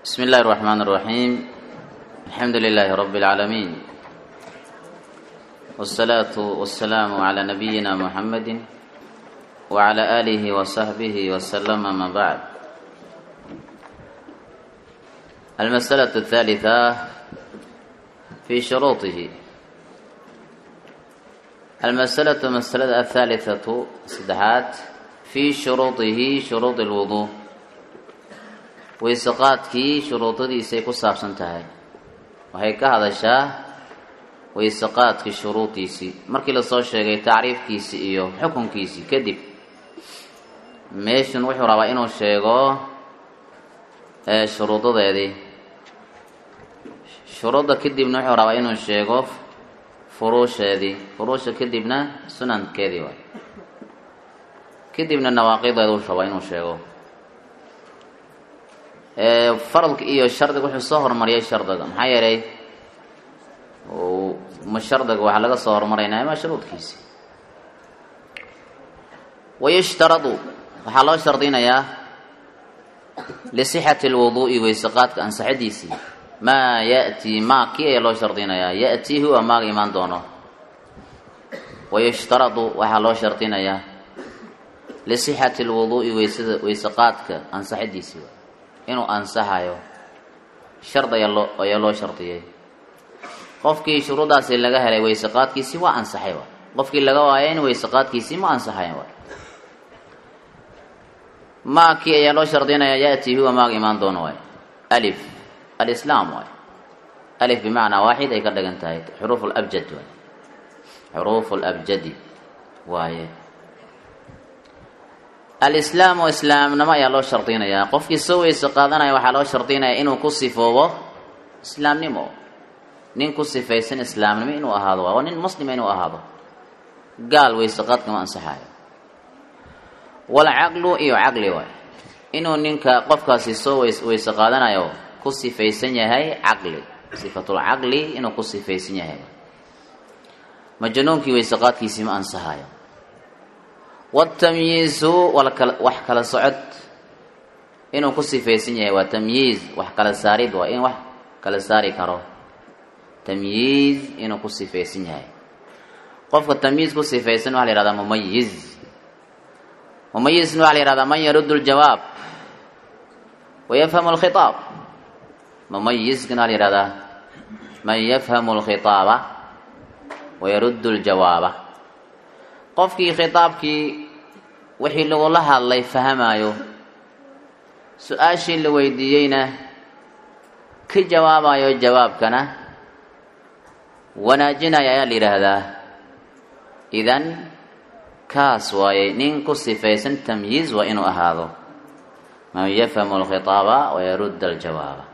بسم الله الرحمن الرحيم الحمد لله رب العالمين والصلاة والسلام على نبينا محمد وعلى آله وصحبه وسلم ما بعد المسألة الثالثة في شروطه المسألة مسألة الثالثة سدحات في شروطه شروط الوضوء weyseqaadkii shuruudadiisay ku saabsan tahay waxay ka hadashaa weyseqaadkii shuruudiisii markii lasoo sheegay tacriifkiisii iyo xukunkiisii kadib meeshun wuxuu rabaa inuu sheego shuruudadeedii shuruudda kadibna wuxuu rabaa inuu sheego furuusheedii furuusha kadibna sunankeedii waay kadibna nawaaqideedu rabaa inuu sheego faradka iyo shardiga wuxuu soo horumariyay shardiga maxaa yeelay ma shardiga waxaa laga soo horumarayna ma shuruudkiisi wayushtaradu waxaa loo shardinayaa lisixati lwuduu'i weyseqaadka ansaxadiisii maa ya'tii maa kii ayaa loo shardinayaa ya'tii huwa maaga imaan doono wayushtaradu waxaa loo shardinayaa lisixati lwuduu'i weysada weyseqaadka ansaxadiisii inuu ansaxayo shard ayaa loo ayaa loo shardiyey qofkii shuruudaasi laga helay weyseqaadkiisii waa ansaxay waay qofkii laga waayay in weyseqaadkiisii ma ansaxayn waay maakii ayaa loo shardinaya ya'tii huwa maaga imaan doono waay alif alislaam waay alif bimacnaa waaxid ay ka dhigan tahay xuruuf labjad waay xuruufu labjadi waaye alislaamu islaamnimo ayaa loo shardinayaa qofkii soo weyse qaadanaya waxaa loo shardinayaa inuu ku sifoobo islaamnimo nin ku sifaysan islaamnimo inuu ahaado waa nin muslima inuu ahaado gaal weyseqaadka ma ansaxayo walcaqlu iyo caqli waay inuu ninka qofkaasi soo weyse qaadanayo ku sifaysan yahay caqli sifatulcaqli inuu ku sifaysan yahay majnuunkii weyseqaadkiisii ma ansaxayo watamyiizu wax kala socod inuu ku sifaysan yahay waa tamyiiz wax kala saarid waa in wax kala saari karo tamyiiz inuu ku sifaysan yahay qofka tamyiiz ku sifaysan waxa la yihahdaa mumayiz mumayizna waxa la yihahdaa man yaruddu ljawaab wa yafhamu lkhitaab mumayizkana waxa la yihahdaa man yafhamu lkhitaaba wa yaruddu ljawaaba qofkii khitaabkii wixii lagula hadlay fahamayo su-aashii la weydiiyeyna ka jawaabayo jawaabkana wanaajinaya ayaa la yidhaahdaa idan kaas waaye nin ku sifaysan tamyiiz waa inuu ahaado man yafhamu alkhitaaba wayarudda aljawaaba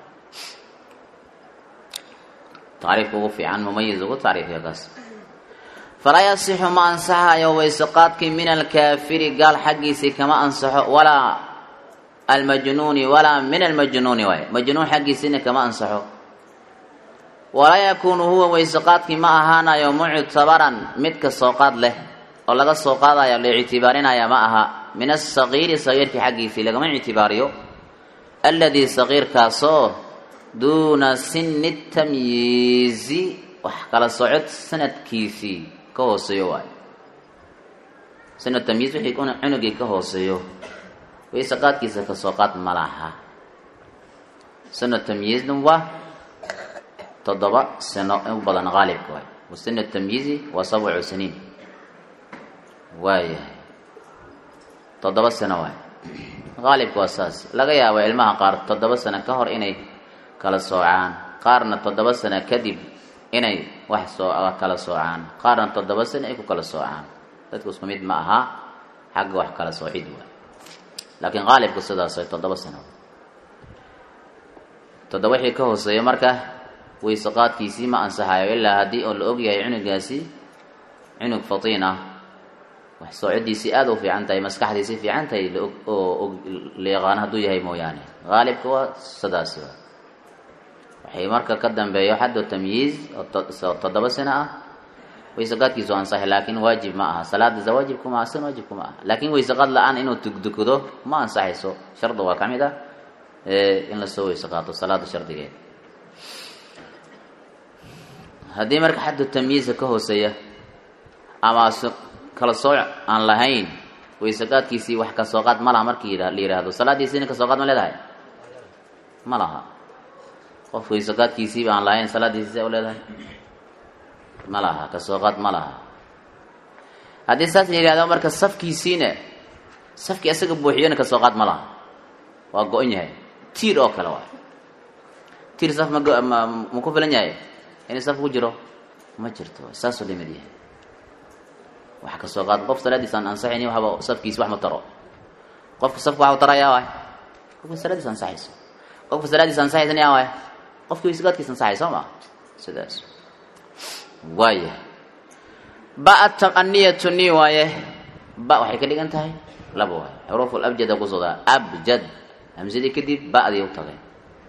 tacriifka ugu fiican mumayiz ugu tacriifiya kaas falaa yasixu ma ansaxayo weyseqaadkii min alkaafiri gaal xaggiisii kama ansaxo walaa almajnuuni walaa min almajnuuni waay majnuun xaggiisiina kama ansaxo walaa yakuunu huwa weyseqaadkii ma ahaanayo muctabaran midka sooqaad leh oo laga soo qaadayo la ictibaarinaya ma aha min asagiiri sagiirkii xaggiisii lagama ictibaariyo alladii sagiirkaasoo duuna sini tamyiizi wax kala socod sanadkiisii ka hooseeyo waayo sanad tamyiiz wixii cunugii ka hooseeyo weyseqaadkiisa kasoo qaad ma laha sanad tamyiizna waa toddoba sano in badan qaalibka waay wasana tamyiizi waa sabcu siniin waayahay toddoba sano waay qaalibka waa saas laga yaabo ilmaha qaar toddoba sano ka hor inay kala soocaan qaarna toddoba sano kadib inay wax soo kala soocaan qaarna toddoba sano ay ku kala soocaan dadku isku mid ma aha xagga wax kala soocid waay laakiin qaalibku sidaas way toddoba sano toddoba wixii ka hooseeya marka weyseqaadkiisii ma ansaxayo ilaa haddii oo la ogyahay cunugaasi cunug fatiin ah wax soocodiisii aada u fiican tahay maskaxdiisii fiican tahay oo la yaqaano hadduu yahay mooyaane qaalibka waa sidaasi waa waxay marka ka dambeeyo xaddu tamyiiz oo toddoba sano ah weyseqaadkiisu ansaxay laakiin waajib ma aha salaada waajibku maaha san waajibku ma aha laakiin weyseqaad la-aan inuu tugdukado ma ansaxayso shardi waa ka mid ah in lasoo weyse qaato salaada shardigeeda haddii marka xaddu tamyiiza ka hooseeya ama kala sooc aan lahayn weyseqaadkiisii wax kasoo qaad ma laha markii la yidhaahdo salaadiisiina kasoo qaad ma leedahay ma laha qof weyseqaadkiisiiba aan lahayn salaadiisi sa u leedahay ma laha kasoo qaad ma laha haddii saas la yidhahdo marka safkiisiina safkii isaga buuxiyona kasoo qaad ma laha waa go-on yahay tiir oo kale waay tiir saf ma ma ku filan yahay inay saf ku jiro ma jirto saasuu lamid yahay wax kasoo qaad qof salaadiis aan ansaxayni waxba safkiisi wax ma taro qofka safka waxa u tarayaa waay qofka salaadiis ansaxayso qofka salaadiis ansaxaysan yaa waay qofka weysegaadkiis ansaxay soo ma sidaas waaya ba aniyatu ni waaye ba waxay ka dhigan tahay laba waay xuruuf abjada kusoodaa abjad hamsadii kadib ba'dii u tagay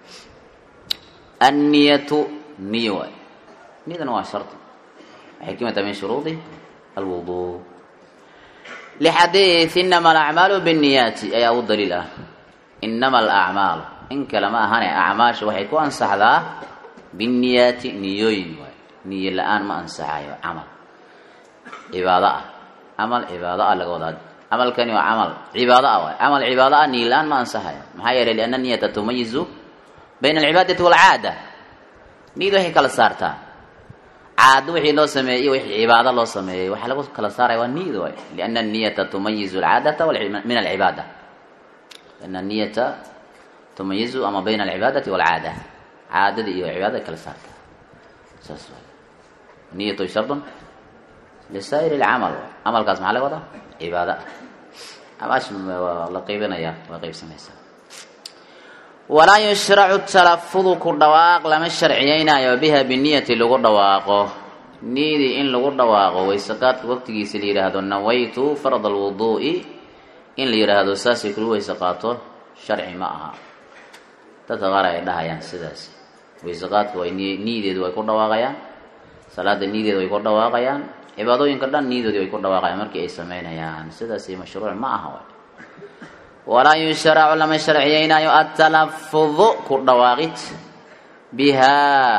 anniyatu niyo waay niyadana waa shardi waxay ka mid tahay min shuruudi alwuduu lixadiid inama alacmaalu binniyaati ayaa u daliil ah inama alacmaalu in kale ma ahane acmaasha waxay ku ansaxdaa binniyaati niyooyin waay niyo la-aan ma ansaxayo camal cibaado ah camal cibaado ah laga wadaa camalkani waa camal cibaado ah waay camal cibaado ah niyo la-aan ma ansaxayo maxaa yeelay lianna niyata tumayizu bayna alcibaadati waalcaada niyad waxay kala saartaa caado wixii loo sameeyey iyo wixii cibaado loo sameeyey waxaa lagu kala saaraya waa niyad waay lianna niyata tumayizu alcaadata min alcibaada lianna niyata tumayizu ama bayna alcibaadati waalcaada caadada iyo cibaadada kala saartaa saas waay niyatu shardun lisaa'ir alcamal camalkaas maxaa laga wadaa cibaada amaash waa la qeybinaya waa qeybsamaysaa walaa yushracu talafudu ku dhawaaq lama sharciyeynaayo biha biniyati lagu dhawaaqo niyadii in lagu dhawaaqo weyseqaadka waqtigiisa la yidhaahdo nawaytu farad alwuduu'i in la yidhaahdo saasay kula weyse qaato sharci ma aha dadka qaar ay dhahayaan sidaas weyseqaadka way niyadeedu way ku dhawaaqayaan salaada niyadeedu way ku dhawaaqayaan cibaadooyinka dhan niyadoodii way ku dhawaaqayaan markii ay sameynayaan sidaasi mashruuc ma aha walaa yushracu lama sharciyeynaayo atalafudu ku dhawaaqid bihaa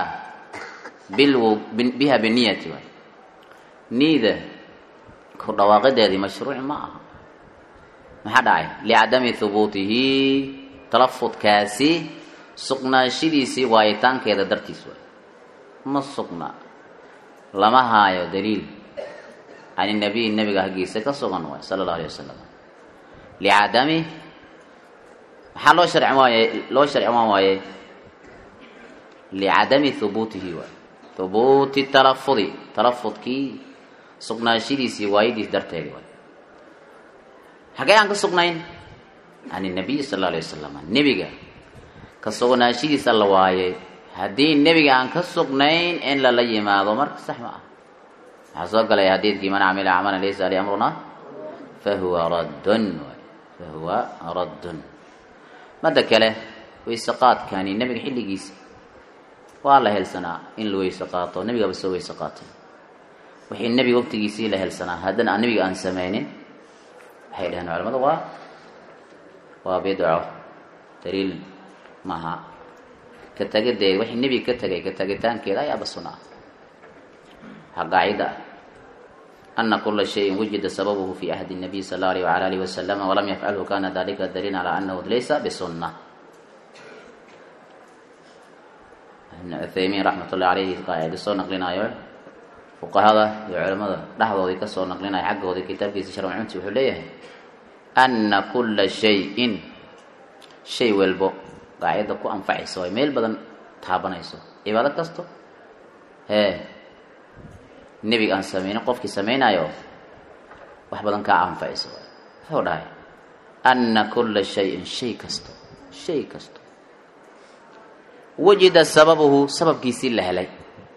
biha biniyati waay niyada ku dhawaaqideedii mashruuc ma aha maxaa dhacay licadami hubuutihi talafudkaasi sugnaashadiisii waayitaankeeda dartiis waay ma sugna lama haayo daliil can nabiy nabiga haggiisa ka sugan waay sala allahu alay wasalam licadami maxaa loo sharci waaye loo sharcimaan waaye licadami hubuutihi waay hubuuti talafudi talafudkii sugnaashadiisii waayadiis darteedi waay xagee aan ka sugnayn can nabiy sala alla alay wasalam nebiga ka sugnaashadiisa la waayay haddii nebiga aan ka sugnayn in lala yimaado marka sax ma ah waxaa soo galay xadiidkii man camila camalan laysa ali amruna fahuwa raddun fahuwa raddun madda kale weyse qaadkani nebiga xilligiisa waa la helsanaa in la weyse qaato nebigaba soo weyse qaatay wixii nebiga waqtigiisii la helsanaa haddana aan nebiga aan sameynin waxay dhaheen culamadu waa waa bidco daliil maaha ka tegideed wixii nebiga ka tegay ka tegitaankeeda ayaaba suna ah qaacida ana kula shayin wujida sababuhu fi ahdi الnabiy sal اlه alيه wala alih waslama walam yafcalhu kana dalika daliil calى anahu laysa bisuna ibn uthaymiin raxmat ullahi alayhi qaacida soo naqlinaayo fuqahada iyo culamada dhexdoodii kasoo naqlinaya xaggoodii kitaabkiisa sharcunti wuxuu leeyahay ana kula shayin shay walbo qaacida ku anfacaysa way meel badan taabanayso cibaado kasto hee nebiga aan sameynin qofkii samaynayo wax badan kaa anfacaysa wuxuu dhahay ana kula shayin shay kasto shay kasto wujida sababuhu sababkiisii la helay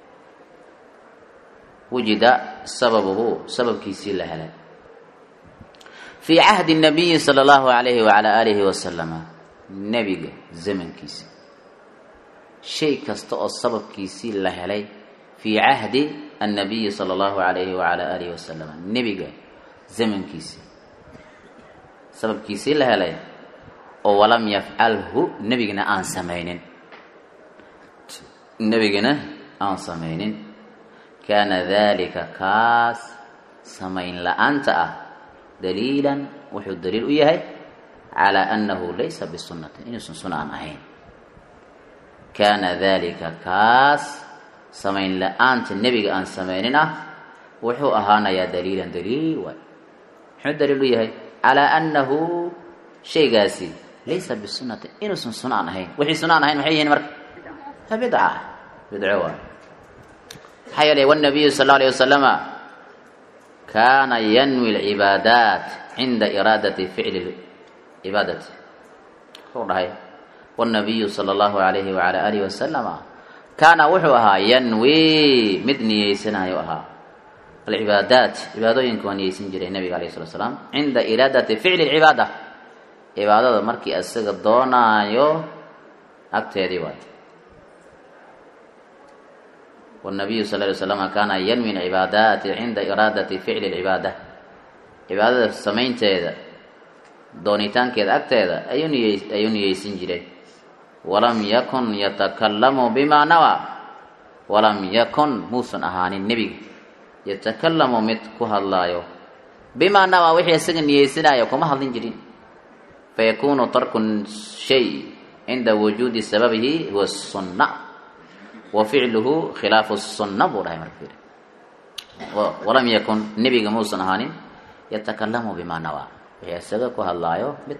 wujida sababuhu sababkiisii la helay fii cahdi nabiyi sala allahu alayhi wacala aalihi wasalama nebiga zamankiisa shay kasta oo sababkiisii la helay fii cahdi annabiyi sala allahu alayhi wacala aalihi wasalam nebiga zamankiisii sababkiisii la helay oo walam yafcalhu nebigana aan samaynin nebigana aan samaynin kaana dalika kaas samayn la-aanta ah daliilan wuxuu daliil u yahay calaa annahu laysa bisunnatin inuusan suna aan ahayn kaana dalika kaas samayn la-aanta nebiga aan samaynin ah wuxuu ahaanayaa daliilan daliil waay muxuu daliil u yahay calaa annahu shaygaasi laysa bisunnatin inuusan suna aan ahayn wixii suna aan ahayn maxay yihiin marka waa bidca bidco waay maxaa yeelay wanabiyu sal alla alayh wasalama kaana yanwi alcibaadaat cinda iraadati ficli cibaadati wuxuu dhahay wanabiyu sala allahu alayhi wacala alihi wasalama kaana wuxuu ahaa yanwi mid niyeysanayo ahaa alcibaadaat cibaadooyinka waa niyeysan jiray nabiga alayh salatu salaam cinda iraadati ficli lcibaada cibaadada markii isaga doonaayo agteedii waay wanabiyu sal ly slama kaana yanwi alcibaadaati cinda iraadati ficli lcibaada cibaadada samaynteeda doonitaankeeda agteeda ayuu niye ayuu niyeysan jiray walam yakun yatakalamu bimaa nawaa walam yakun muusan ahaanin nebiga yatakalamu mid ku hadlaayo bimaa nawaa wixii isaga niyeysanaayo kuma hadlin jirin fayakunu tarku shay cinda wujuudi sababihi huwa sunna wa ficluhu khilaafu sunna buu dhahay marka fiiri walam yakun nebiga muusan ahaanin yatakalamu bimaa nawaa wixii isaga ku hadlaayo mid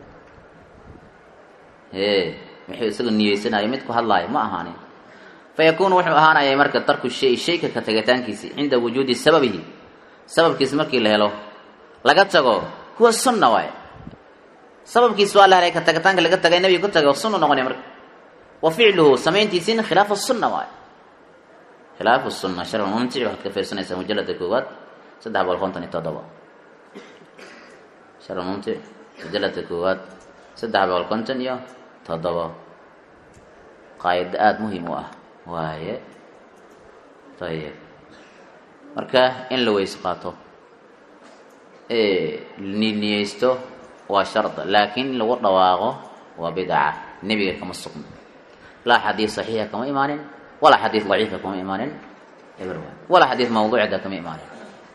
e wixii isaga niyeysanayo mid ku hadlaayo ma ahaanin fayakunu wuxuu ahaanayay marka tarku shay shayka ka tagataankiisi cinda wujuudi sababihi sababkiisi markii la helo laga tago huwa sunna waay sababkiis waa la helay ka tagitaanka laga tagay nebiga ku tagay oo sunna noqonaya marka wa ficluhu samayntiisina khilaafu sunna waay khilaafu sunna sharc mumtic waxaad ka fiirsanaysaa mujalada koowaad saddex boqol konton iyo toddoba sharc mumtic mujalada koowaad saddex boqol konton iyo toddoba qaayado aada muhiim u ah waaye ayib marka in la weys qaato niyeysto waa sharda laakiin in lagu dhawaaqo waa bidca nebiga kama sugno laa xadiid saxiixa kama imaanin walaa xadiid daciifa kama imaanin walaa xadiid mawduucda kama imaanin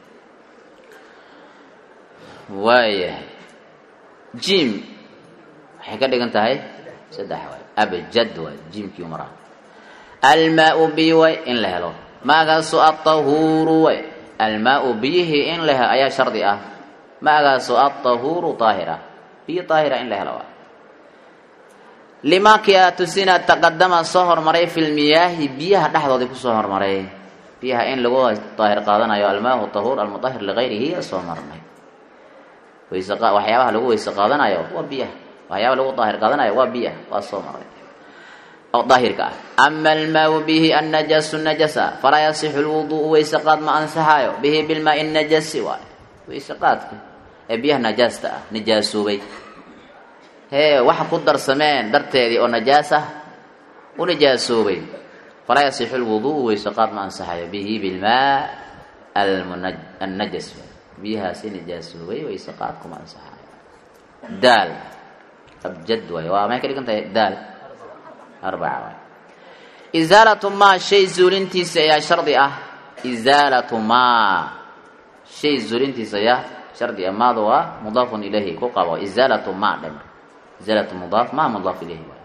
waayahay jim waxay ka dhigan tahay saddex waay abjad waay jimkii umaraa almaau biyi way in la helo maagaasu atahuuru way almaau biyihii in la helo ayaa shardi ah maagaasu atahuuru daahira biyo daahira in la helo waay limaakii aa tusina taqadama soo hormaray fi lmiyaahi biyaha dhexdoodii kusoo hormaray biyaha in lagu daahir qaadanayo almaahu tahuur almudahir ligayrihi soo marnay wayse waxyaabaha lagu weyse qaadanayo waa biyaha waxyaaba lagu daahir qaadanayo waa biyaha waa soo maray oo daahirka ah ama almaau bihi annajaasu najasa falaa yasixu lwudu'u weyse qaad ma ansaxaayo bihi bilmaai najasi waay weyse qaadka ee biyaha najaasta ah najaasoobay hee waxa ku darsameen darteedii oo najaas ah u najaasoobay falaa yasixu lwudu'u weyse qaad ma ansaxayo bihi bilmaa annajas biyahaasi najaasoobay weyse qaad kuma ansaxaayo daal abjad waay waa may ka dhigan tahay daal arbaca waay isaalatu maa shay zuulintiisa ayaa shardi ah isaalatu maa shay zuulintiisa ayaa shardi ah maada waa mudaafun ilayhi ku qabo isaalatu maa dhem isaalatu mudaaf maa mudaaf ilayhi waay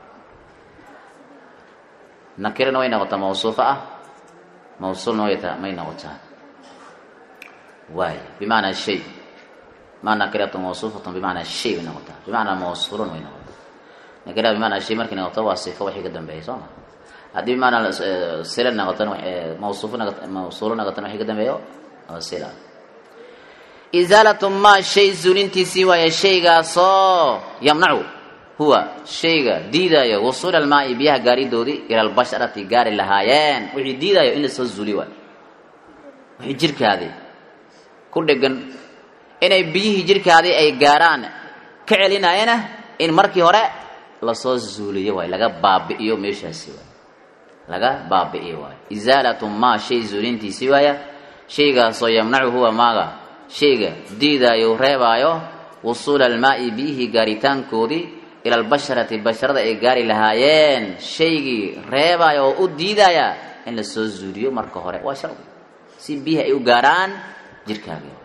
nakirana way noqotaa mawsuufa ah mawsuulna way ta may noqotaa waay bimacnaa shay ma nakiratu mawsuufatun bimacnaa shay way noqotaa bimacnaa mawsuulun way noqotaa nakira bimacnaa shay markay noqoto waa sifo wixii ka dambeeyay soo ma haddii bimacnaa sila noqotona mawsuufo noqot mawsuulo noqotona wixii ka dambeeyo waa sila isaalatu maa shay zuulintiisii waaye shaygaasoo yamnacu huwa shayga diidaayo wusuula almaai biyaha gaaridoodii ila albasharati gaari lahaayeen wixii diidaayo in lasoo zuuli waayo wixii jirkaadii ku dhegan inay biyihii jirkaadii ay gaaraan ka celinayana in markii hore lasoo zuuliyo waay laga baabi'iyo meeshaasi waay laga baabi'iyo waay isaalatu maa shay zuulintiisii waaya shaygaasoo yamnacu huwa maaga shayga diidaayo reebaayo wusuula almaa'i biyihii gaaritaankoodii ila albasharati basharada ay gaari lahaayeen shaygii reebaya oo u diidaya in la soo zuuliyo marka hore waa shardi si biyaha ay u gaarhaan jirkaaga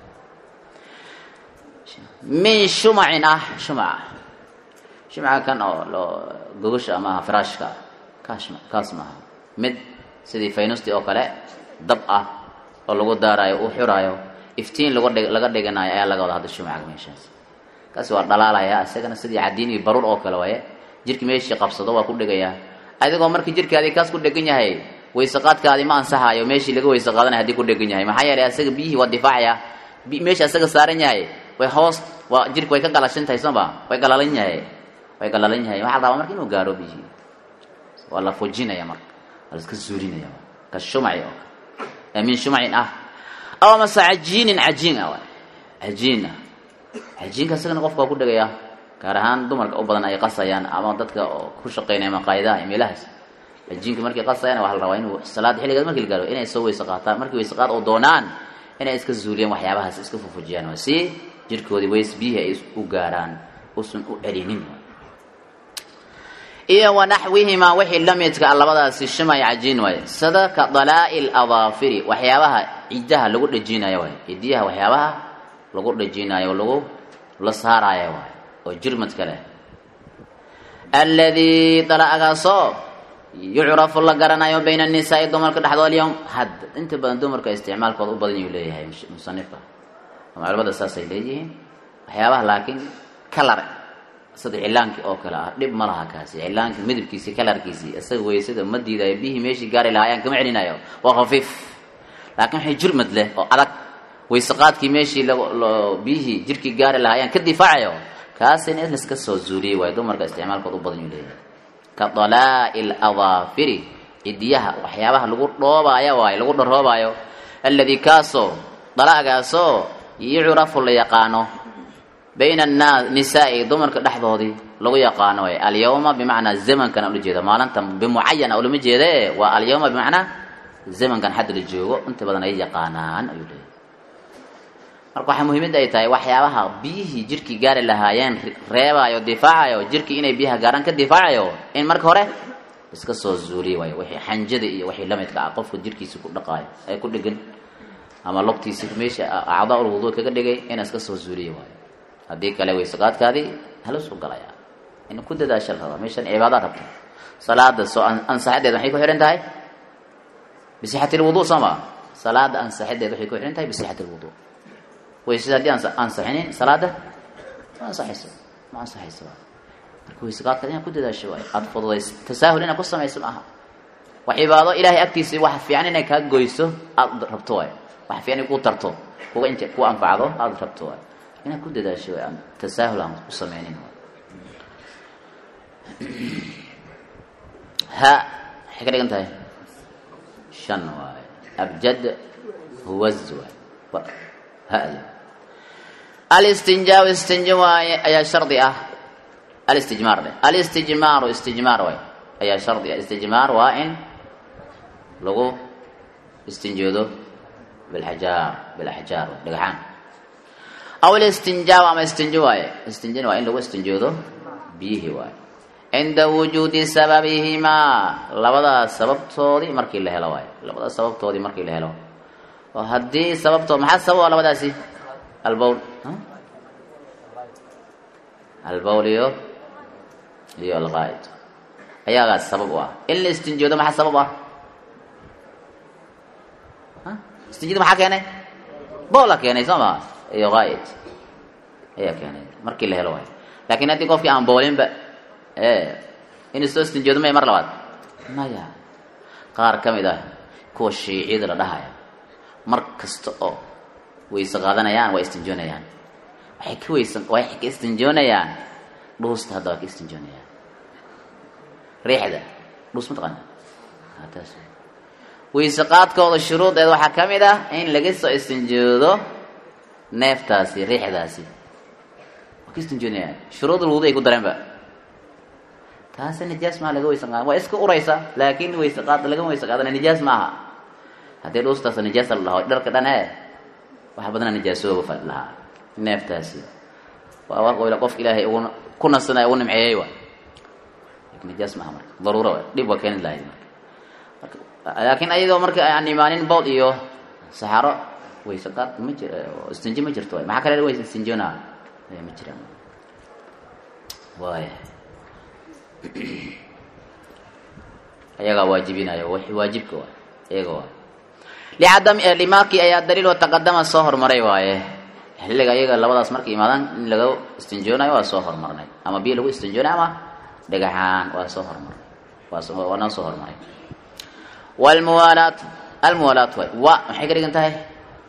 min shumacin ah shumaca shumaca kan oo loo gogosha ama firaashka kaas kaas maaha mid sidii faynusti oo kale dab ah oo lagu daarayo u xuraayo iftiin lagu dhig laga dhiganayo ayaa laga wada hadda shumaca meeshaas kaasi waa dhalaalaya isagana sidii cadiin iyo baruur oo kale waaye jirki meeshii qabsado waa ku dhigayaa adigoo markii jirkaadii kaas ku dhegan yahay wayseqaadkaadii ma ansaxayo meeshii laga wayse qaadanaya hadii ku dhegan yahay maxaa yeelay asaga biyihii waa difaacaya meesha asaga saaran yahay way hoos waa jirka way ka galashan tahay sooma way galalan yahay way galalan yahay waxaa la rabaa marka inuu gaaro biyihii waa la fujinaya marka waa la iska zuulinaya ka shumaci oo kale min shumacin ah aw amase cajiinin cajiin ah waay cajiin ah cajiinka isagana qofka waa ku dhegayaa gaar ahaan dumarka u badan ay qasayaan ama dadka oo ku shaqeynaya maqaayidaha iyo meelahaas cajiinka markay qasayaan waxaa la rabaa inuu salaada xilligeed markii la gaaro inay soo weyse qaataan markii weyse qaad oo doonaan inay iska zuuliyaan waxyaabahaas iska fufujiyaan waa si jirkoodii weys biyihii ay u gaaraan usan u celinin iyo wanaxwihimaa wixii la midka labadaasi shumay cajiin waaye sida ka dalaa'i ladaafiri waxyaabaha cidaha lagu dhejinayo waay cidiyaha waxyaabaha lagu dhejinayo lagu la saarayo waay oo jirmadka leh alladii dalaagaasoo yucrafu la garanayo bayna annisaai dumarka dhexdooda alyawm hadda inta badan dumarka isticmaalkooda u badan yuu leeyahay musanifka ama culamada saasay leeyihiin waxyaabaha laakiin kalar sida cilaankii oo kale ah dhib ma laha kaasi cilaankii midabkiisii kalarkiisii isaga weysada ma diidayo biyihii meeshii gaari lahaayaan kama celinayo waa khafiif laakiin waxay jirmad leh oo adag wayseqaadkii meeshii biyihii jirkii gaari lahaayaan ka difaacayo kaasina in laiska soo zuuliyey waayo dumarka isticmaalkood u badan yuu leeyahay ka dalaa'i ladaafiri cidiyaha waxyaabaha lagu dhoobaayo waayo lagu dharoobayo alladii kaasoo dalaagaasoo yucrafu la yaqaano bayna annaas nisaai dumarka dhexdoodii lagu yaqaano way alyawma bimacnaa zamankan ula jeeda maalinta bimucayana ulama jeede waa alyawma bimacnaa zamankan xadda la joogo inta badan ay yaqaanaan ayuu leeyahy marka waxaa muhiimada ay tahay waxyaabaha biyihii jirkii gaari lahaayeen reebayo difaacayo jirkii inay biyaha gaaraan ka difaacayo in marka hore iska soo zuuliya waayo wixii xanjada iyo wixii lamidka ah qofka jirkiisa ku dhaqaayo ay ku dhegan ama logtiisa meesha acdaa ul wudu kaga dhigay ina iska soo zuuliya waayo haddii kale wayseqaadkaadii hala soo galaya in ku dadaasha la rabaa meeshan cibaadaad rabta salaada soo ansaxadeed waxay ku xihan tahay bisixati lwudu soo ma salaada ansaxadeed waxay ku xihan tahay bisixati lwudu waysada haddii aan ansaxinin salaada ma ansaxayso ma ansaxayso marka wayseqaadkaad inaad ku dadaasho waayo aada fududayso tasaahul inaad ku samayso maaha wax cibaado ilaahay agtiisa wax fiican inay kaa goyso aada rabto waayo wax fiican ku tarto kuga int ku anfacdo aada rabto waayo inaad ku dadaasho aan tasaahul aan ku sameynin ha waxay ka dhigan tahay shan waaye abjad huwaz waaye hada alistinjaa istinja waaye ayaa shardi ah alistijmaar dheh alistijmaaru istijmaar waaye ayaa shardi ah istijmaar waa in lagu istinjoodo bilxajaar bilaxjaar dhagaxaan aw listinjaa ama istinjo waaye istinjana waa in lagu istinjoodo biyihii waaye cinda wujuudi sababihimaa labadaas sababtoodii markii la helo waaye labadaas sababtoodii markii la helo oo haddii sababtood maxaa sabab a labadaasi albowl albowl iyo iyo alqaa'id ayaagaas sabab u ah in la istinjoodo maxaa sabab ah istinjada maxaa keenay boola keenay soo maa iyo qaa'id ayaa keenay markii la helo waayo laakiin haddii qofkii aan boolinba inuu soo istinjoodo maya mar labaad maya qaar ka mid ah kuwa shiiciyada la dhahaya mar kasta oo wayse qaadanayaan waa istinjoonayaan waxay ka weysan waxay ka istinjoonayaan dhuusta hadda waa ka istinjoonayaan riixda dhuus ma taqaana taas wayse qaadkooda shuruudeeda waxaa ka mid ah in laga soo istinjoodo neeftaasi riixdaasi waa ka istinjoonayaan shuruudul wudu ay ku dareenba taasi nijaas maaha laga weysan qaada waa iska uraysa laakiin wayse qaad lagama weyse qaadana nijaas maaha haddii dhuustaas nijaasa la dhaho dharka dhan ee waxa badana nijaasooba lahaa neeftaasi waa qofka ilaahay ugu ku nasanaya u nimceeyey waay nijaas maaha marka daruuro waay dhib waa keeni lahayd marka laakiin ayadoo marka aan imaanin bowl iyo saxaro wayse qaad ma jir istinji ma jirto waay maxaa kale way istinjoonaa ma jiraan waaya ayagaa waajibinaya waajibka waay iyaga waay licadami limaakii ayaa daliil oo taqadama soo hormaray waaye xilliga iyaga labadaas markay imaadaan in laga istinjoonayo waa soo hormarnay ama biyo lagu istinjoonay ama dhagaxaan waa soo hormarnay waa noo soo hormaray wlmuwaalaat almuwaalaat waay wa maxay ka dhigan tahay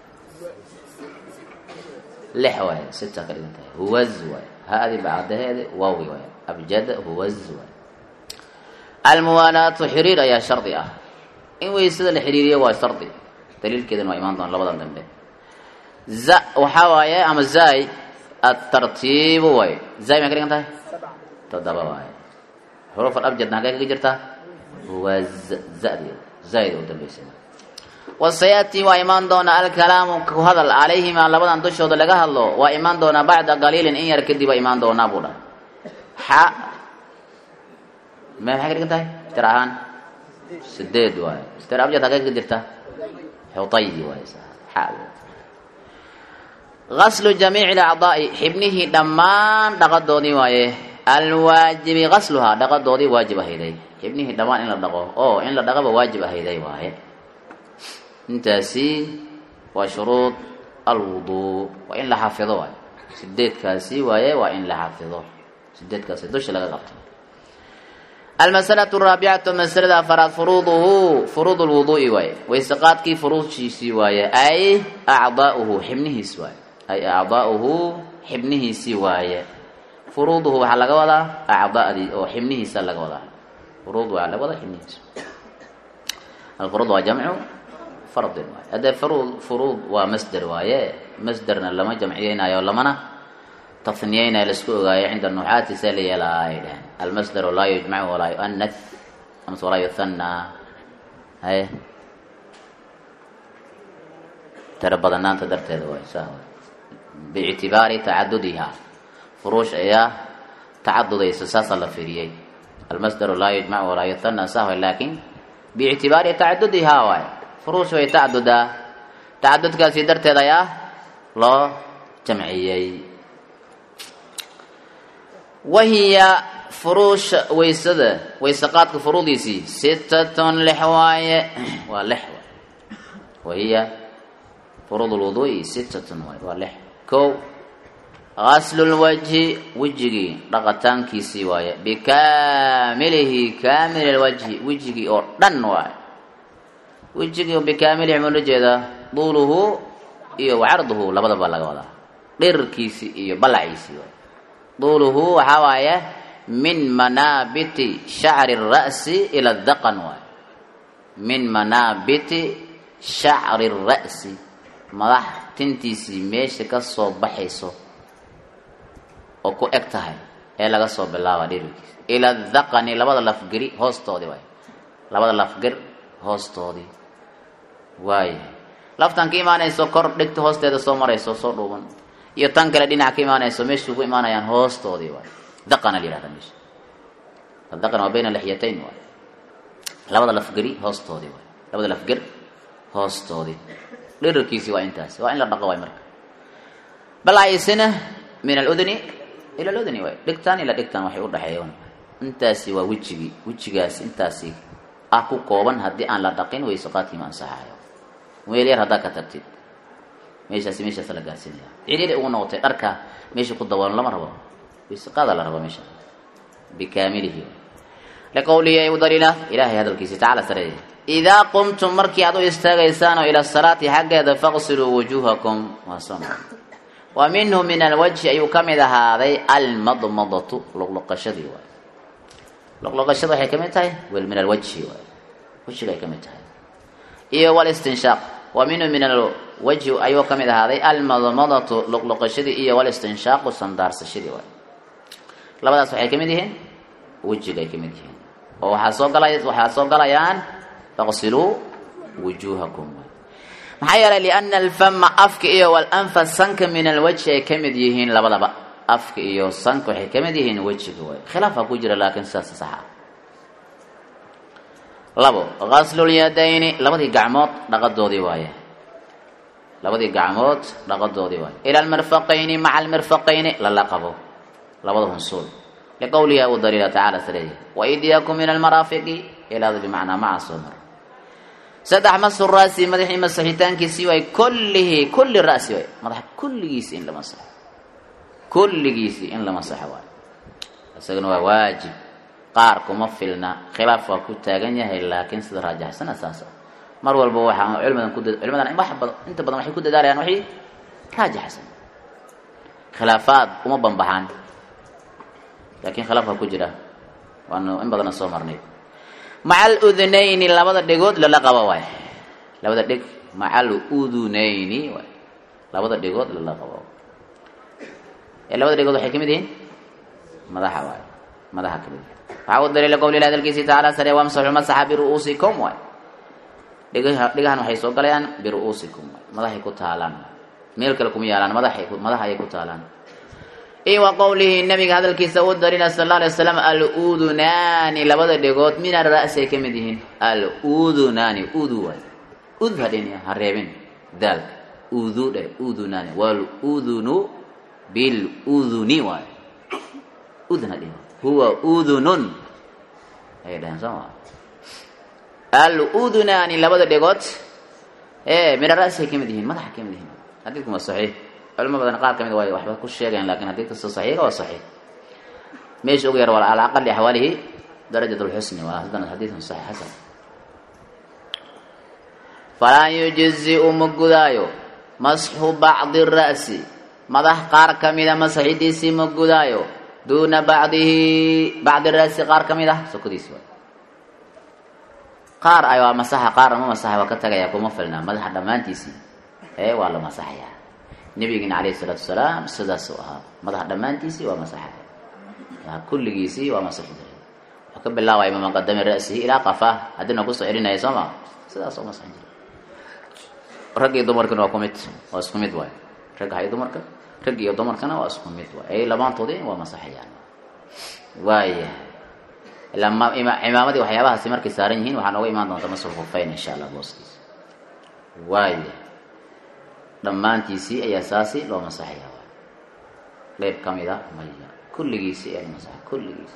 lix waay sita ka dhigan tahay huwaz waay ha-di bacdaheedi waawi waay abjada huwaz waay almuwaalaatu xiriir ayaa shardi ah in weysada la xiriiriyo waa shardi daliilkeedana waa imaan doona labadan dambe za waxaa waaye ama zay atartiibu waay zay maxay ka dhigan tahay toddoba waaye xuruf alabjadna hagee kaga jirtaa huwa zadi zaid u dambaysa wasayaati waa imaan doonaa alkalaamu ku hadal calayhima labadan dushooda laga hadlo waa imaan doonaa bacda qaliilin in yar kadib waa imaan doonaa buu dha xa me maxay ka dhigan tahay tir ahaan sideed waaye tir abjad hagee kaga jirta xutayi waaye xa gaslu jamiici alacdaa'i xibnihii dhammaan dhaqadoodii waaye alwaajibi gasluhaa dhaqadoodii waajib ahayday xibnihii dhammaan in la dhaqo oo in la dhaqaba waajib ahayday waaye intaasi waa shuruud alwuduu waa in la xafido waaye sideedkaasi waaye waa in la xafido sideedkaasi dusha laga qabto almasalatu araabicatu masalada afaraad furuuduhu furuud lwuduu'i waaye wayseqaadkii furuudkiisii waaye ay acdaauhu xibnihiis waaye ay acdaauhu xibnihiisii waaye furuuduhu waxaa laga wadaa acdaadii oo xibnihiisa laga wadaa furuud waa laga wadaa xibnihiisa alfuruud waa jamcu fardin waaye haddee furuud furuud waa masder waaye masderna lama jamciyeynayo lamana taniyeynayo laisku ogaayo cinda nuxaati see la yeelaa ay dhaheen almasderu laa yujmacu walaa yuanath amase walaa yuhanna haye tiro badanaanta darteeda waay saa biictibaari tacadudiha furuush ayaa tacadudaysa saasaa la fiiriyey almasdaru laa yujmacu walaa yuhanna sahwa laakin biictibaari tacadudihaa waay furuush way tacadudaa tacadudkaasi darteed ayaa loo jamciyey wahiya furuusha waysada waysaqaadka furuudiisii sitatun lix waaye waa lix waay wahiya furuud lwuduui sitatun waay waa lix ko gaslulwajhi wejigii dhaqataankiisii waaye bikaamilihi kaamil lwajhi wejigii oo dhan waaye wejigii bikaamilihi mula jeedaa duuluhu iyo wacarduhu labadaba laga wadaa dhirkiisii iyo balaciisii waay duuluhu waxaa waaye min manaabiti shacri ra'si ila daqan waaye min manaabiti shacri ra'si madax tintiisii meesha ka soo baxayso oo ku eg tahay ee laga soo bilaaba dhirkiisa ila daqani labada lafgeri hoostoodii waay labada lafger hoostoodii waaya laftan ka imaanayso kor dhigta hoosteeda soo marayso soo dhuuban iyo tan kale dhinac ka imaanayso meeshuu ku imaanayaan hoostoodii waay daqana la yihahda meesha daqan waa bayna lixyatayn waay labada lafgeri hoostoodii waay labada lafger hoostoodii dhirarkiisii waa intaas waa in la dhaqo waay marka balacisina min aludni ila aludni waay dhigtaan ila dhigtaan waxay udhaxeeyan intaasi waa wejigii wejigaasi intaasi ah ku kooban haddii aan la dhaqin wayseqaadkiima ansaxayo weel yar haddaa ka tagtid meeshaasi meeshaas la gaarsiinaya ciriiri ugu noqotay dharka meesha ku daboolan lama rabo wayseqaada la rabo meesha bikaamilihi liqowlihi ay u daliila ilahay hadalkiisi tacala sareeya idaa qumtum markii aad u istaagaysaanoo ila salaati xaggeeda faqsiluu wujuuhakum waa soo wa minhu min alwajhi ayuu ka mid ahaaday almadmadatu luqluqashadii waay luqluqashada waxay ka mid tahay wel min alwajhi waay wejiga ay ka mid tahay iyo walistinshaaq wa minhu min alwajhi ayuu ka mid ahaaday almadmadatu luqluqashadii iyo walistinshaaqu sandaarsashadii waay labadaas waxay ka mid yihiin wejiga ay ka mid yihiin oo waxaa soo galay waxaa soo galayaan faqsiluu wujuuhakum maxaa yeelay liana alfama afka iyo walanfa sanka min alwajhi ay ka mid yihiin labadaba afka iyo sanka waxay kamid yihiin wejiga waay khilaafaa ku jira laakiin sidaas sax ah labo ghasllyadayni labadii gacmood dhaqadoodii waaye labadii gacmood dhaqadoodii waaye ila almirfaqayni maca almirfaqayni lala qabo labada hunsuul liqowlihi abu daliila tacala saleeya waidiyakum min almaraafiqi ilaada bimacnaa maca soo mar saddex masu raasi madaxii masaxitaankiisii waay kullihi kulli ra'si waay madaxa kulligiisi in la masaxo kulligiisi in la masaxo waay isagana waa waajib qaar kuma filna khilaaf waa ku taagan yahay laakiin sida raajaxsana saas ah mar walba waxaa culimadan ku culimadan wax badan inta badan waxay ku dadaalayaan waxay raajaxsan khilaafaad uma banbaxaan laakiin khilaafka ku jira waanu in badana soo marnay maca aludunayni labada dhegood lala qabo waay labada dheg maca aludunayni waay labada dhegood lala qabo ee labada dhegood waxay kamid yihiin madaxa waay madaxa kamid yihin waxaa u daliila qowlilah hadalkiisi tacaala sare wamsaxu masaxa biru'uusikum waay dhigaha dhigahan waxay soo galayaan biru'uusikum waay madaxay ku taalaan meel kale kuma yaalaan madaxay madaxa ayay ku taalaan iyo wa qowlihi nabiga hadalkiisa u darina sal alla alay waslam al-udunaani labada dhegood min ara'si ay ka mid yihiin al-udunaani udu waay ud hadhin ha reebin daalka udu dhe udunaani wal-udunu bil-uduni waay udun hadhin huwa udunun ayay dhaheen soo maa al-udunaani labada dhegood ee min ara'si ay ka mid yihiin madaxa ka mid yihiin xadiidku waa saxiix culimo badan qaar ka mid way waxba ku sheegayan lakin haddii kasta saxiixa waa saxiix meesha ugu yar waa ala aqali axwaalihi darajat lxusni waa haddana xadiidun saxiix xasan falaa yujizi-u ma gudaayo masxu bacdi ra'si madax qaar ka mida masaxidiisii ma gudaayo duuna bacdihi bacdi ra'si qaar ka mid ah sokodiisi waay qaar ay waa masaxa qaarna ma masaxa waa ka tagaya kuma filnaa madaxa dhammaantiisii ee waa la masaxayaa nabigina calayhi isalaatu wasalaam sidaasuu ahaa madaxa dhammaantiisii waa masaxaya kulligiisii waa masaxi jiray wuxuu ka bilaabaya min maqadami ra'sihi ilaa qafah haddina kusoo celinaya soo ma sidaas oo masaxin jiray rag iyo dumarkana waa ku mid waa isku mid waay ragga iyo dumarka rag iyo dumarkana waa isku mid waay ay lamaantoodii waa masaxayaan waaya ilaa cimaamadii waxyaabahaasi markay saaran yihiin waxaa nooga imaan doonta masul khufeyn insha allah booskiisa waaya dhammaantiisii ayaa saasi loo masaxaya qeyb ka mid a maya kulligiisii ayaa la masaxa kulligiisi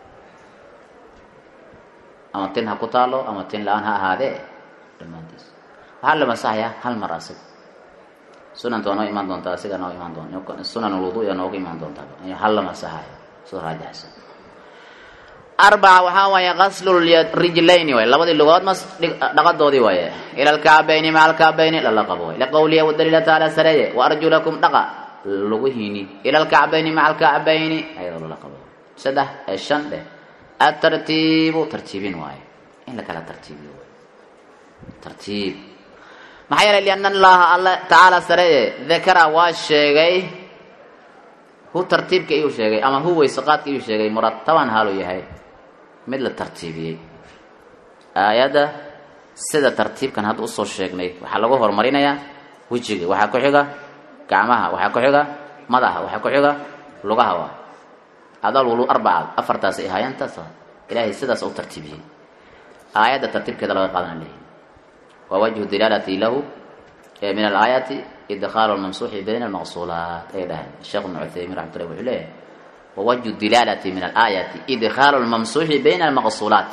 ama tin ha ku taalo ama tin la-aan ha ahaadee dhammaantiisi waxaa la masaxayaa hal mar asig sunanta waa noo imaan doontaa asiga noo imaan doon sunan ulwudu yaa nooga imaan doontaa hal la masaxayo soo raajaxsan arbaca waxaa waaye qaslu rijlayni waay labadii lugood mas dhaqadoodii waaye ila alkacbayni maca alkacbayni lala qabo waay liqowlihi wadaliila taala sareeye waarjulakum dhaqa luguhiini ila alkacbayni maca alkacbayni ayadoo lala qabo saddex ee shan dheh atartiibu tartiibin waaye in la kala tartiibiyo tartiib maxaa yeelay liana allaha alla tacaala sareeye dakara waa sheegay hu tartiibka iyuu sheegay ama hu weyseqaadka iyuu sheegay murataban haaluu yahay mid la tartiibiyey aayadda sida tartiibkan hadda usoo sheegnay waxaa lagu horumarinayaa wejiga waxaa ku xiga gacmaha waxaa ku xiga madaxa waxaa ku xiga lugaha waa adalwulu arbaca afartaas ay ahaayeen taas ilaahay sidaas u tartiibiyey aayadda tartiibkeeda laga qaadana leeyahy waa wajhu dilaalati lahu min alaayaati idkhaalu lmamsuuxi bayna almaqsuulaat ay dhahay sheekh ibnu cuthaymiin raxmatullah wuxuu leeyahay wawajhu dilaalati min alaayati idkhaalu lmamsuuxi bayna almaqsuulaat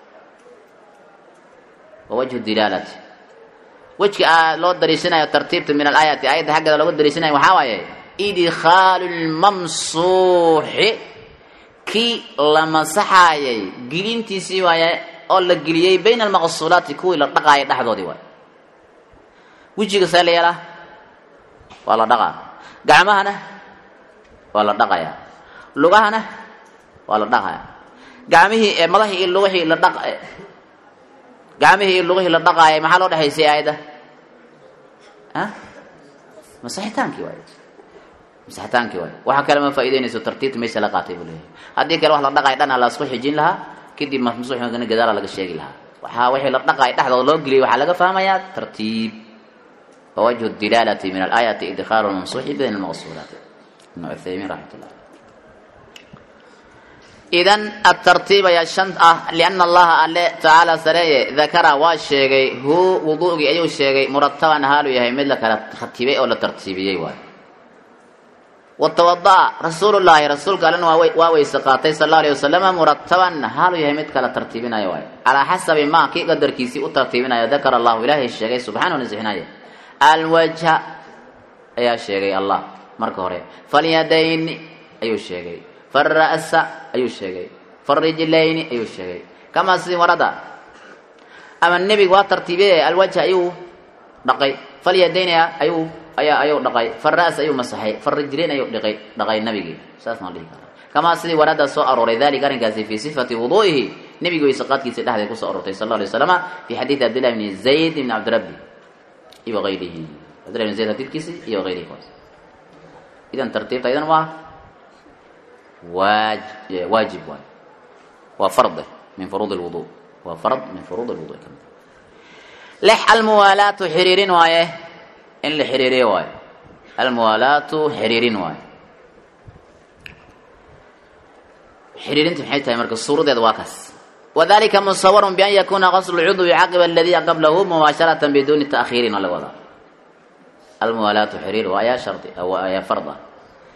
wawajhu dilaalati wejka loo dariishanayo tartiibta min alaayati aayadda xaggeeda looga dariishanayo waxaa waaye idkhaalu lmamsuuxi kii la masaxaayay gelintiisii waaye oo la geliyey bayna almaqsuulaati kuwii la dhaqaayay dhexdoodii waay wejiga see la yeelaa waa la dhaqaa gacmahana waa la dhaqayaa lugahana waa la dhaqaya gacmihii ee madahii iyo lugihii la dhaq gacmihii iyo lugihii la dhaqaayay maxaa loo dhexaysay aayadda a masaxitaankii waay masaxitaankii waay waxa kale ma faa'ideynayso tartiibta meesha la qaatay buu leeyahay haddii kale wax la dhaqaaya dhan la isku xijin lahaa kadib mamsuuxigana gadaala laga sheegi lahaa waxaa wixii la dhaqaaya dhexdooda loo geliyay waxaa laga fahmayaa tartiib wawajhu dilaalati min alaayati idkhaalu lmamsuuxi bayna almaqsuulaat ibn cuthaymiin raxmatullah idan atartiib ayaa shan ah liana allaha alle tacaala sareeye dakara waa sheegay hu wuduugii ayuu sheegay murataban haalu yahay mid la kala ratibay oo la tartiibiyey waay watawada'a rasuulullaahi rasuulka allena waa weyse qaatay sal alla alay wasalama murataban haalu yahay mid kala tartiibinayo waay calaa xasabi maa kii qadarkiisii u tartiibinayo dakara allahu ilaahay sheegay subxaanahu nasixinaye alwajha ayaa sheegay allah marka hore falyadayni ayuu sheegay fara'sa ayuu sheegay farijlayni ayuu sheegay kamaa sidii warada ama nebigu waa tartiibiyey alwajha ayuu dhaqay falyadayni ayuu ayaa ayuu dhaqay fara'sa ayuu masaxay farijlayn ayuu dhiqay dhaqay nabigii saas maa dhihi karaa kamaa sidii warada soo arooray dalika arrinkaasi fii sifati wuduu'ihi nebigu weyseqaadkiisa dhexdeed kusoo aroortay sal alla alay wasalama fi xadiidi cabdillahi bni zayd ibni cabdirabbi iyo hayrihi cabdillahi bni zayd xadiidkiisi iyo hayrihi kuwaas idan tartiibta idan waa waaj waajib waay waa farde min furuud lwudu waa fard min furuud lwudu ka mid lix almuwaalaatu xiriirin waaye in la xiriiriyo waayo almuwaalaatu xiriirin waaye xiriirinta maxay tahay marka suuradeeda waa kaas wadalika musawarun bian yakuna qaslu lcudwi caqiba aladii qablahu mubaasharatan biduni ta'khiirin oo laga wadaa almuwaalaatu xiriir waa ayaa shardi ayaa fard ah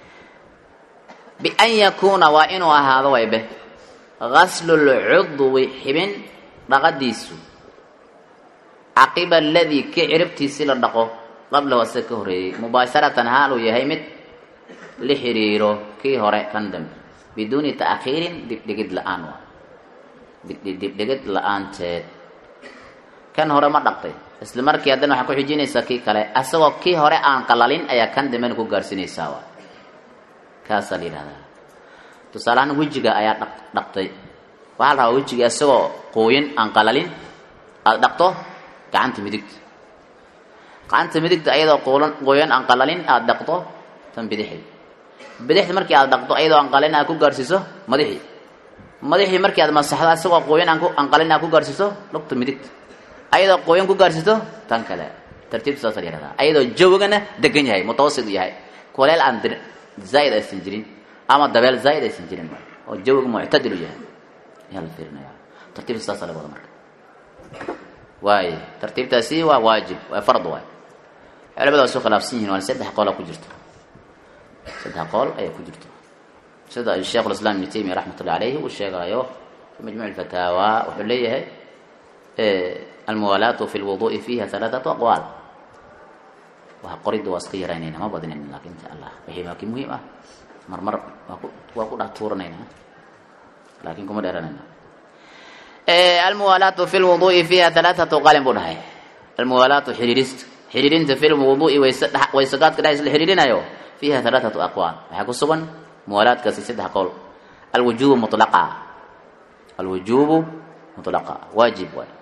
bian yakuuna waa inuu ahaado waybe gaslu lcudwi xibin dhaqadiisu caqiba aladii ki ciribtiisii la dhaqo qablahu asaga ka horeeyey mubaasharatan haal uu yahay mid la xiriiro kii hore kan dambe biduuni ta'khiirin dibdhigid la-aan waa dibdhigid la-aanteed kan hore ma dhaqtay isla markii haddana waxaa ku xijinaysaa kii kale asagoo kii hore aan qalalin ayaa kan dambena ku gaarsinaysaa waa kaasaa la yidhahdaa tusaaleahaan wejiga ayaa dhaq dhaqtay waxaa la rabaa wejiga isagoo qooyin aan qalalin aada dhaqto gacanta midigta gacanta midigta ayadoo qoolan qooyan aan qalalin aada dhaqto tan bidixi bidixda markii aada dhaqto ayadoo aan qalin aad ku gaarsiiso madaxii madaxii markii aad masaxdo isagoo qooyan aan ku aan qalin aad ku gaarsiiso lugta midigta ayadoo qooyan ku gaarsiiso tan kale tartiibta saasa la yihahdaa ayadoo jawigana degan yahay mutawasit u yahay kuleel aan dir zaaid aysan jirin ama dabeel zaaid aysan jirin oo jawiga muctadil u yahay ayaa la fiirinaya tartiibta saasa laga wada marka waaye tartiibtaasi waa waajib waa fard waay culamada waa soo khilaafsan yihin waana saddex qoolaa ku jirto saddex qool ayaa ku jirto sida sheekh lislaam ibnu taymiya raxmatullahi alayhi uu sheegaayo fi majmuuc fataawa wuxuu leeyahay almuwaalaatu fi lwudu'i fiiha halaathatu aqwaal waa qoridda waa iska yaraynayna ma badinayna laakin insha allah wixii laakiin muhiim ah marmar waa ku waa ku dhex tuuranayna laakiin kuma dheeranayna almuwaalaatu fi lwudu'i fiiha halaathatu qalin buu dhahay almuwaalaatu xiriirista xiriirinta fi lwudu'i wayse waysagaadka dhexdiisa la xiriirinayo fiiha halaathatu aqwaal waxaa ku sugan muwaalaadkaasi saddex qowl alwujubu mutlaqa alwujubu mutlaqa waajib waay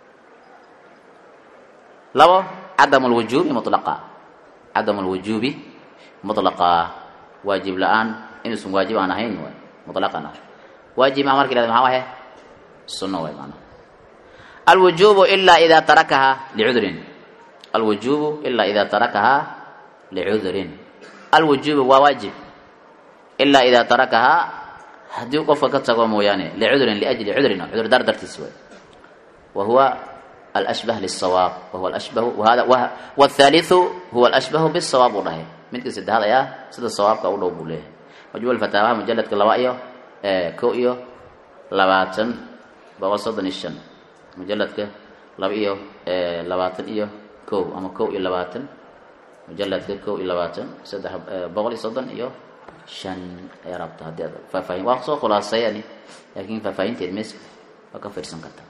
labo cadamu lwujubi mutlaqa cadamu lwujubi mutlaqa waajib la-aan inuusan waajib aan ahayn waay mutlaqan ah waajib maa marka ihahda maxaa wahe sunno waay maanaa alwujubu ilaa idaa tarakahaa licudrin alwujubu ilaa idaa tarakahaa licudrin alwujubu waa waajib ilaa idaa tarakahaa haddii qofka ka tago mooyaane licudrin liajli cudrin cudur daar dartiis waay wa huwa alashbah lisawaab wahuwa alashbahu wahada wاthalitثu huwa alashbahu bisawaab uu dhahay midka saddexaad ayaa sida sawaabka u dhow buu leeyahay majmuuc fataawaha mujaladka laba iyo ko iyo labaatan boqol soddon iyo shan mujaladka laba iyo labaatan iyo ko ama ko iyo labaatan mujaladka ko iyo labaatan saddex boqol iyo soddon iyo shan ayaa rabta haddii aad faahfaahin waa soo khulaaseeyani laakiin faahfaahinteed mes waa ka fiirsan kartaa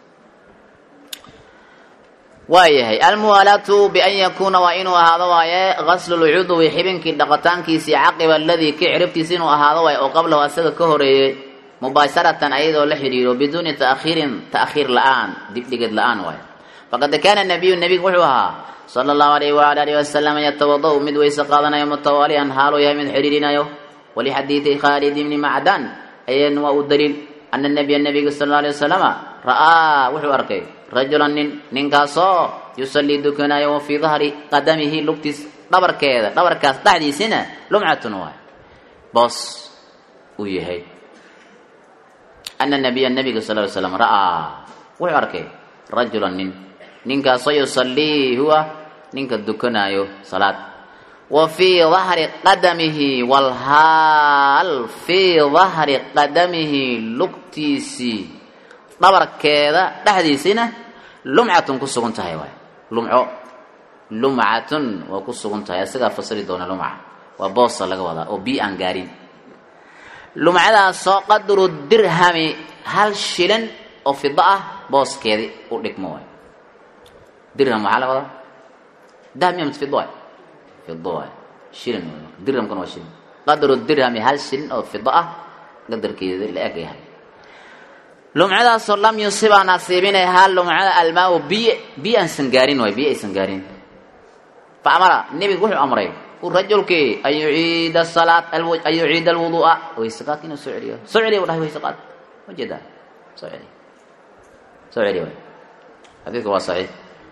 waayahay almuwaalaatu bian yakuuna waa inuu ahaado waaye gaslu lcudwi xibinkii dhaqitaankiisii caqiba aladii ki ciribtiisi inuu ahaado waaye oo qablahu asaga ka horeeyey mubaasharatan ayadoo la xidhiiro biduuni taakhiirin ta'khiir la-aan dibdhigid la-aan waaye faqad kaana nabiyu nebigu wuxuu ahaa sala allahu alayhi waala alihi wasalam yatawada-u mid weyse qaadanayo mutawaaliyan haaluu yahay mid xidhiirinayo walixadiidi khaalid ibni macdan ayana waa uu daliil ana nabiya nabiga sal alla alay wasalama ra'aa wuxuu arkay rajulan nin ninkaasoo yusallii dukanayo wa fii dahri qadamihi lugtiis dhabarkeeda dhabarkaas dhexdiisina lumcatun waay boos uu yahay ana nabiya nabiga sal ly slam ra'aa wuxuu arkay rajulan nin ninkaasoo yusallii huwa ninka dukanaayo salaad wa fii dahri qadamihi walhaal fii dahri qadamihi lugtiisii dhabarkeeda dhexdiisiina lumcatun ku sugan tahay waay lumco lumcatun waa ku sugan tahay isagaa fasiri doona lumca waa boosa laga wadaa oo bii aan gaarin lumcadaasoo qadru dirhami hal shilin oo fido ah booskeedii u dhigmo waay dirham waxaa la wadaa dahab miya fido waay fido waay shilin dirhamkuna waa shilin qadru dirhami hal shilin oo fido ah qadarkeeda la eg yahay lumcadaasoo lam yusiba nasiibinay haa lumcada almaa biy biyo aansan gaarin waay biyo aysan gaarin fa amara nebigu wuxuu amray rajulkii an yuciida salaat an yuciida alwuduu'a wayseqaadka inuu soo celiyo soo celiya bu dhahay wayseqaad ma jeedaa soo celiya soo celiya waay xadiidku waa saxiix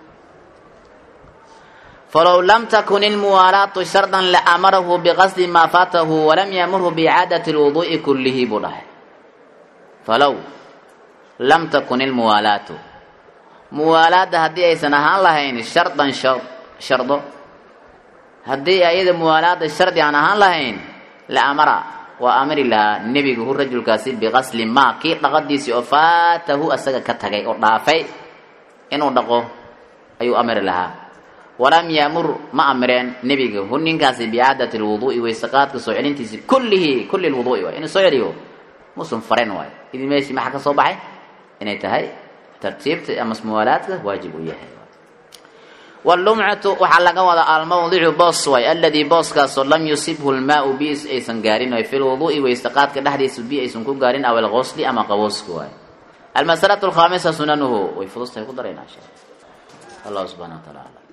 falow lam takun ilmuwaalaatu shardan laamarahu biqasdi maa faatahu walam yamurhu biicaadati alwuduu'i kullihi buu dhahay falow lam takun ilmuwaalaatu muwaalaadda haddii aysan ahaan lahayn shardan shardo haddii ayada muwaalaada shardi aan ahaan lahayn la amara waa amri lahaa nebigu hu rajulkaasi biqasli maa kii dhaqadiisii oo faatahu asaga ka tagay oo dhaafay inuu dhaqo ayuu amri lahaa walam yaamur ma amreen nebiga hu ninkaasi bicaadati lwuduu'i waysaqaadka soo celintiisi kullihi kulli lwuduu'i waay inuu soo celiyo musun faren waay idin meeshii maxaa ka soo baxay inay tahay tartiibta ama muwaalaadka waajib uu yahay wlumcatu waxaa laga wadaa almawdicu boos waay aladii booskaasoo lam yusibhu lmaau bi aysan gaarin waay fi lwuduu'i waystaqaadka dhexdiisa bi aysan ku gaarin aw alqosli ama qabooska waay almasalatu alkhaamisa sunanuhu way fudustahay ku daraynaa insha allah subxana wa taala